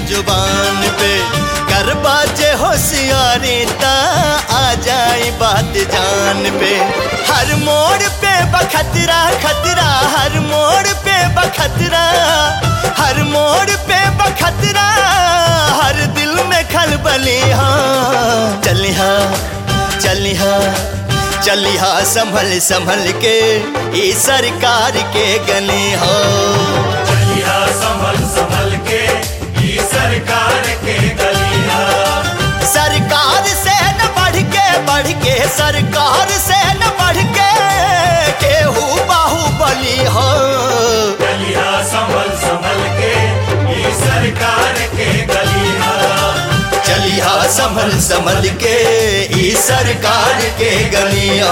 जुबान पे कर बाजे होशियारी ता आ जाए बात जान पे हर मोड़ पे बखतरा खतरा हर मोड़ पे बखतरा हर मोड़ पे बखतरा हर दिल में खलबली हाँ चलिहा चलिहा चलिहा संभल संभल के ई सरकार के गली हो चलिया संभल संभल के ई सरकार के गलिया सरकार से न बढ़ के बढ़ के सरकार से न बढ़ के केहू बाहुबली हो चलिया संभल संभल के ई सरकार के गलिया चलिहा संभल संभल के ई सरकार के गलिया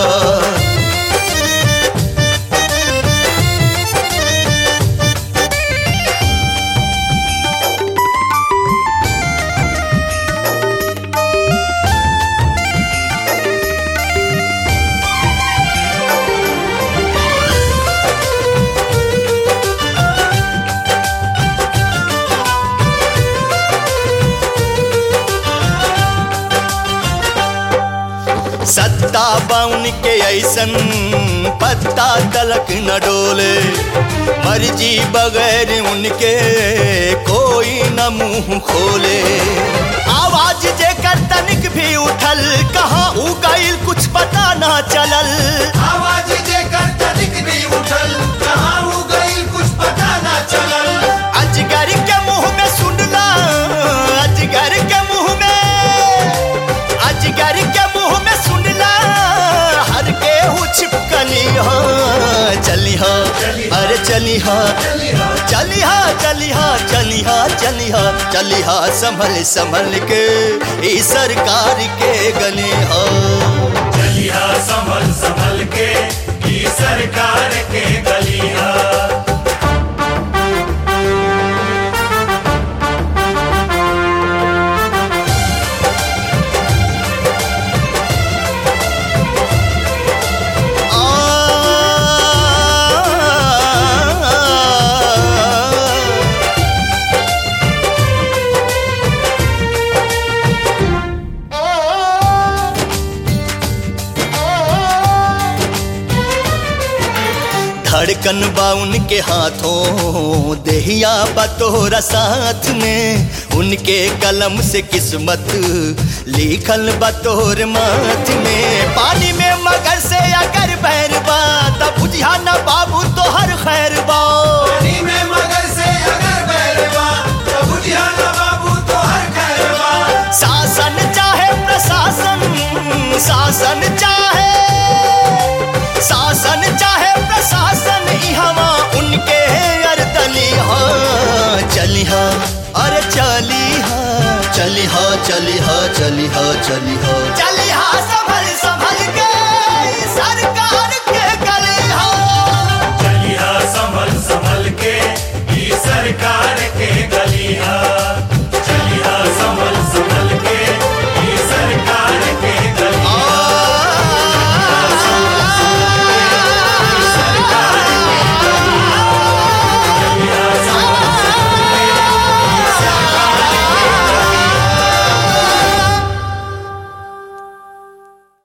सत्ता बाउन के ऐसन पत्ता तलक न डोले मर्जी बगैर उनके कोई न मुंह खोले आवाज जे कर तनिक भी उठल कहाँ उ गईल कुछ पता ना चलल आवाज जे कर तनिक भी उठल कहाँ हो गई कुछ पता ना चलल अजगर के मुंह में सुनला अजगर के मुंह में अजगर के मुंह में सुनला हर के हु छिपकली हो चली हो अरे चली हो चली हो चली हो चली हो चली हो चली हो संभल संभल के ई सरकार के गली हो चलिया संभल संभल के ई सरकार के गलिया आ धड़कन बा उनके हाथों देहिया बतोरा साथ में उनके कलम से किस्मत लिखल बतोर माथ में पानी में मगर से अगर बैर बा तब बुझिया न बाबू तो हर खैर बा पानी में मगर से अगर बैरवा तो बुझिया ना बाबू तो हर खैरवा शासन चाहे प्रशासन शासन चाहे शासन चाहे प्रशासन इहवा उनके अरदली हो चली हो अरे चली हो चली हो चली हो चली हो चली हो चली हो संभल संभल के ई सरकार के गली हो चलिया संभल संभल के ई सरकार के गलिया